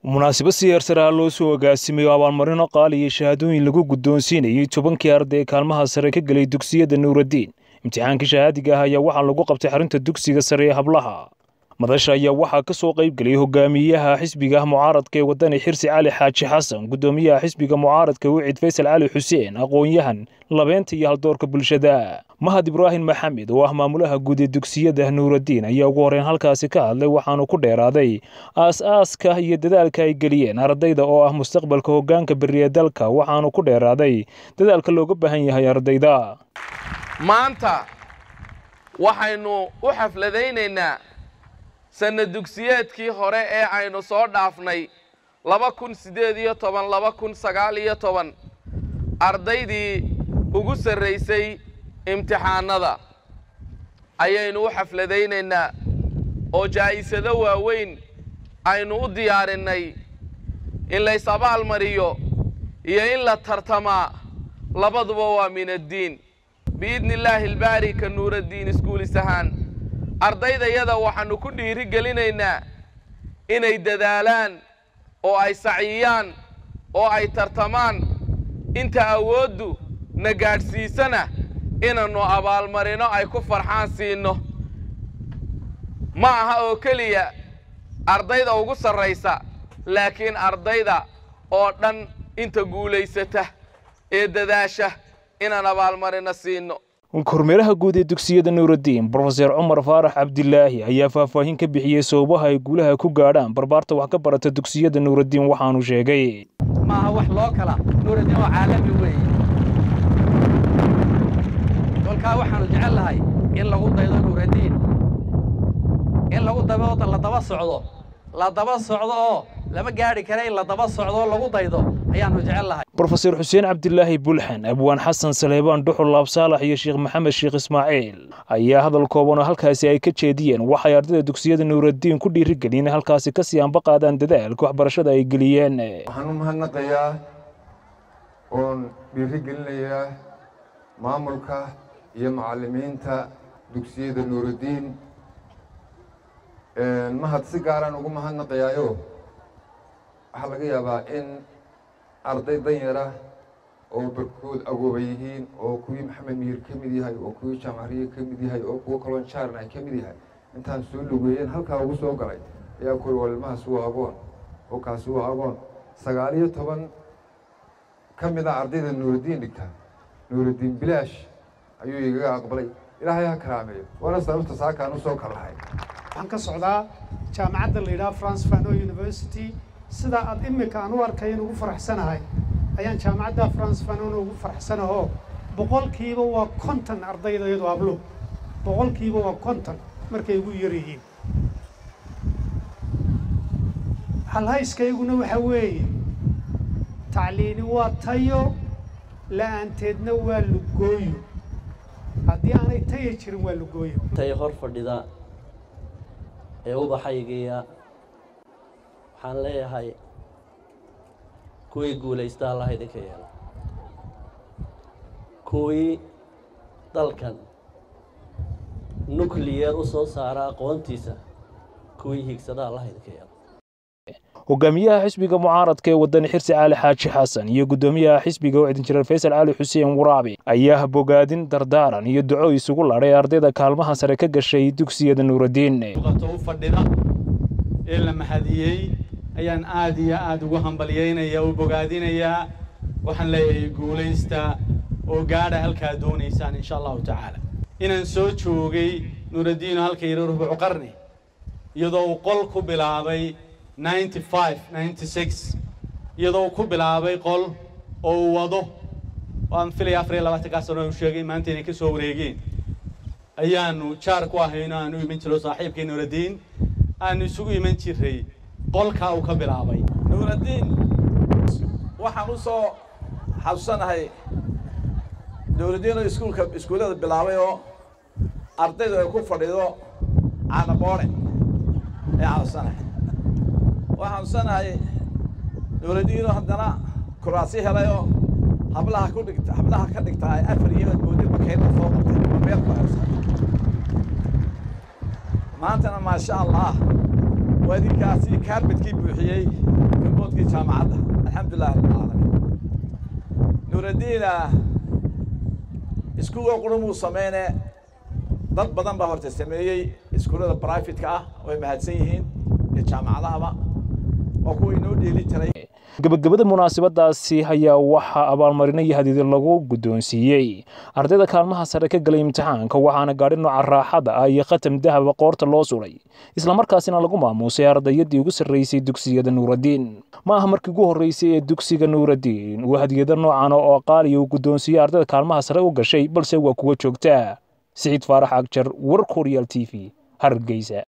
munaasabad siyaarsaraa loo soo agaasimay oo abaalmarino qaali iyo shahaadooyin lagu guddoonsiinayay tobankii arday ee kaalmaha sare ka gelay dugsiyada nuuraddiin imtixaankii shahaadiga ah ayaa waxaa lagu qabtay xarunta dugsiga sare ee hablaha madasha ayaa waxaa ka soo qayb gelay hogaamiyaha xisbiga mucaaradka ee wadani xirsi cali xaaji xasan guddoomiyaha xisbiga mucaaradka wicid faysal cali xuseen aqoon-yahan labeenta iyo haldoorka bulshada mahad ibraahim maxamed oo ah maamulaha guud ee dugsiyada nuuraddiin ayaa ugu horreyn halkaasi ka hadlay waxaanu ku dheeraaday aas-aaska iyo dadaalka ay geliyeen ardayda oo ah mustaqbalka hoggaanka beriya dalka waxaanu ku dheeraaday dadaalka looga baahan yahay ardayda maanta waxaynu u xafladaynaynaa sanna dugsiyeedkii hore ee aynu soo dhaafnay laba kun siddeed iyo toban laba kun sagaal iyo toban ardaydii ugu sarraysay imtixaanada ayaynu u xafladaynaynaa oo jaa'isado waaweyn aynu u diyaarinnay in lays abaalmariyo iyo in la tartamaa labaduba waa min addiin biidni illaahi albaari ka nuuraddiin iskuulis ahaan ardaydayada waxaannu ku dhiiri gelinaynaa inay dadaalaan oo ay saciyaan oo ay tartamaan inta awooddu na gaadhsiisana inannu abaalmarino ay ku farxaan siinno ma aha oo keliya ardayda ugu sarraysa laakiin ardayda oo dhan inta guulaysata ee dadaasha inaan abaalmarino siinno kormeeraha guud ee dugsiyada nuuraddiin brofeser cumar faarax cabdilaahi ayaa faahfaahin ka bixiyey sababaha ay guulaha ku gaadhaan barbaarta wax ka barata dugsiyada nuuraddiin waxaanu sheegay maaha wax loo kala nuuraddiin oo caalami weeye kolkaa waxaanu jecel lahay in lagu daydo nuuraddiin in lagu daba la daba socdo la daba socdo oo lama gaadhi kara in la daba socdo oo lagu daydo ayaannu jecel lahay brofeser xuseen cabdilaahi bulxan abwaan xasan saleebaan dhuxul laabsaalax iyo sheekh maxamed sheekh ismaaciil ayaa hadal kooban oo halkaasi ay ka jeediyeen waxay ardayda dugsiyada nuuraddiin ku dhiirigeliyeen halkaasi ka sii anba qaadaan dadaalka waxbarashada ay geliyeen waxaan u mahadnaqayaa oon dhiirigelinayaa maamulka iyo macallimiinta dugsiyada nuuraddiin mahad si gaaraan ugu mahadnaqayaayo waxaa laga yaabaa in arday danyara oo barkood agooba yihiin oo kuwii maxamed miyir ka mid yahay oo kuwii jaamacariye ka mid yahay oo kuwo kaloo jaaran ay ka mid yahay intaan soo lugeeyeen halkaa ugu soo galay ayaa kuri walmahaas waa agoon oo kaasi waa agoon sagaal iyo toban ka mid a ardayda nuuraddiin dhigta nuuraddiin bilaash ayuu igaga aqbalay ilaahay ha karaameeyo waana sababta saakaan u soo kalahay waxaan ka socdaa jaamacadda la yidhaha france fano university sidaa aad imika aan u arkay in ugu faraxsanahay ayaan jaamacadda france fanona ugu faraxsanahoo boqolkiiba waa konton ardayda iyadu hablo boqolkiiba waa konton markay ugu yar yihiin halhayskayguna waxa weeye tacliini waa tayo la'aanteedna waa lugooyo haddii aanay taya jirin waa lugooyo tay hor fadhida ee ubaxaygiya waxaan leeyahay kuwii guulaysta allaha idinka yeelo kuwii dalkan nucleyer u soo saara aqoontiisa kuwii hiigsada allaha idinka yeelo hogaamiyaha xisbiga mucaaradka ee wadani xirsi cali xaaji xasan iyo guddoomiyaha xisbiga oo cidinjireer faysal cali xuseen waraabi ayaa bogaadin dardaaran iyo duco isugu ladhay ardayda kaalmaha sare ka gashay dugsiyada nuuraddiin u fadhida ee la mahadiyey ayaan aad iyo aad ugu hambalyaynaya u bogaadinayaa waxaan leeyahay guulaysta oo gaadha halkaa doonaysaan insha allahu tacaala inaan soo joogay nuuraddiino halka yidhi rubucu qarni iyadoo uu qol ku bilaabay ninety five ninety six iyadoo uu ku bilaabay qol oo uu wado waan filaya afar iyo labaatankaa sano uu sheegay maanta inay ka soo wareegeen ayaanu jaar ku ahayno aanu iman jiro saaxiibkii nuuraddiin aanu isugu iman jiray qolkaa uu ka bilaabay nuuraddiin waxaan u soo xasuusanahay nuuraddiin oo iskuulka iskuullada bilaabay oo ardaydu ay ku fadhido caanaboore ee xasuusanahay waxaan xasuusanahay nuuraddiinoo haddana kuraasi helay oo hablaha ku dhigta hablaha ka dhigta ay afar iyo moodi bakayda soo qabtay ama meel ku haysan maantana maasha allah waa idinkaasi kaarbadkii buuxiyey jaamacadda alxamdulilah rabbilcaalamiin nuuraddiina iskuulka qurumuu sameyne dad badan baa horta sameeyey iskuullada brifatka ah way mahadsan yihiin iyo jaamacadahaba waa kuwa inoo dheeli tiray gebagabada munaasabadaasi ayaa waxaa abaalmarino iyo hadiida lagu guddoonsiiyey ardayda kaalmaha sare ka galay imtixaanka waxaana gaadhi nooca raaxada ah iyo khatam dahaba qoorta loo sulay islamarkaasina lagu maamuusay ardayadii ugu sarraysay dugsiyada nuuraddiin ma aha markii ugu horreysay ee dugsiga nuuraddiin uu hadiyado noocan oo qaaliya uu guddoonsiiyey ardayda kaalmaha sare u gashay balse waa kuwa joogtaa siciid faarax agjar war koryaal t v hargeysa